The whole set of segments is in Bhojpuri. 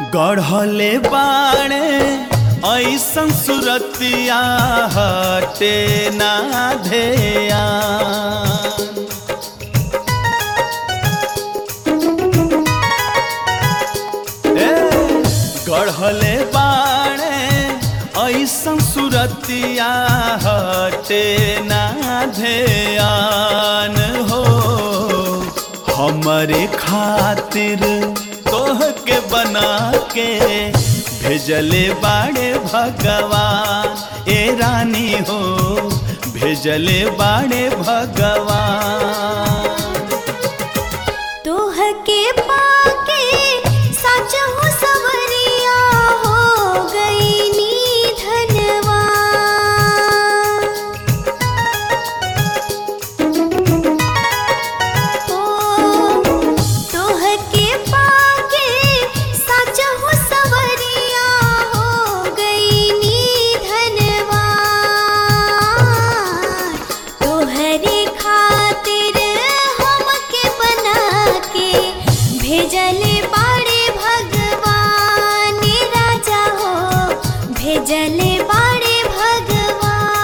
गढ़ले बाणे ऐसन सुरतिया हटे ना धेया ए, गढ़ले बाणे ऐसन सुरतिया हटे ना ध्यान हो हमरे खातिर तोह के बना के भेजले बाड़े भगवान ए रानी हो भेजले बाड़े भगवान तोह के पाके सच हो सवरिया हो गई नी धनवा ओ तोह के पाके सच हो सवरिया हो गई नी धनवा तोहरे खातिर हमके बना के भेजले बाड़े भगवान राजा हो भेजले बाड़े भगवान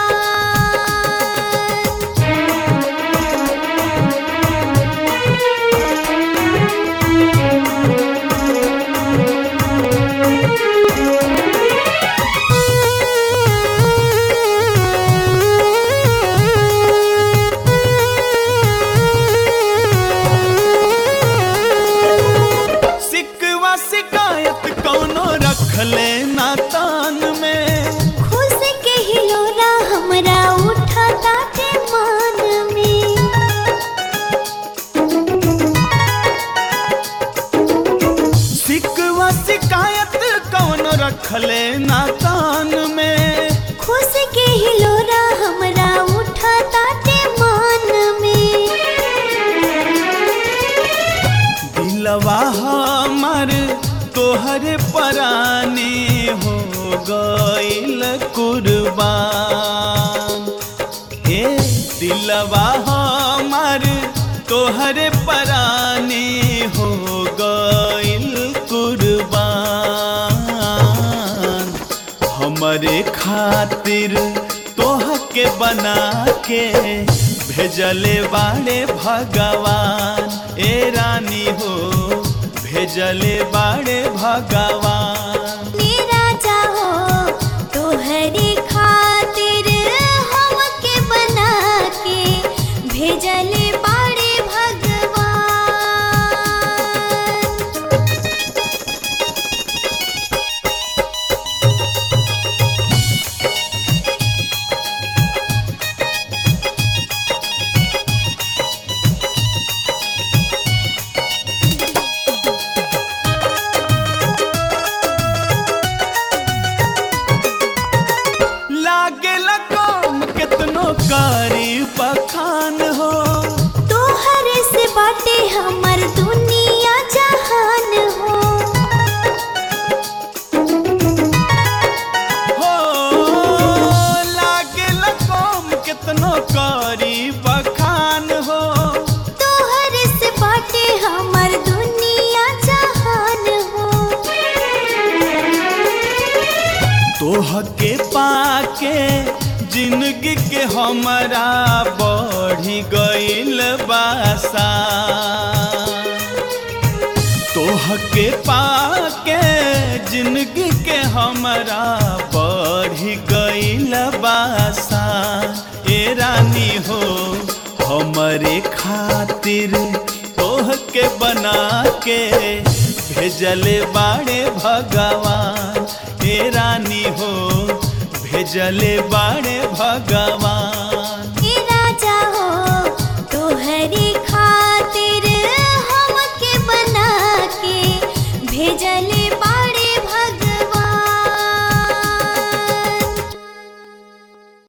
सिकवा शिकायत कौनो रखले ना तान में खुश के हिलोरा हमरा उठा ताटे मान में सिकवा शिकायत कौनो रखले ना तान में खुश के हिलोरा हमरा उठा ताटे मान में दिलवा हमर तोहरे परानी हो गईल कुर्बान ए दिलवा हमर तोहरे परानी हो गईल कुर्बान हमरे खातिर तोह के बना के भेजले बाड़े भगवान ए रानी हो भेजले बाड़े भगवान मेरा चाहो तोहरे खातिर हमके बना के भेजले बाड़े भगवान लागे कम कितनो कारी बखान हो तोहरे से बाटे हमर दुनिया जहान हो हो लागे कम कितनो कारी बखान हो तोहरे से बाटे हमर दुनिया जहान हो तोह के पाके जिंदगी के हमरा बढ़ी गईल बासा तोह के पाके जिंदगी के हमरा बढ़ी गईल बासा ए रानी हो हमरे खातिर तोह के बना के भेजले बाड़े भगवान ए रानी हो भेजले बाड़े भगवान ए राजा हो तोहरे खातिर हमके बना के भेजले बा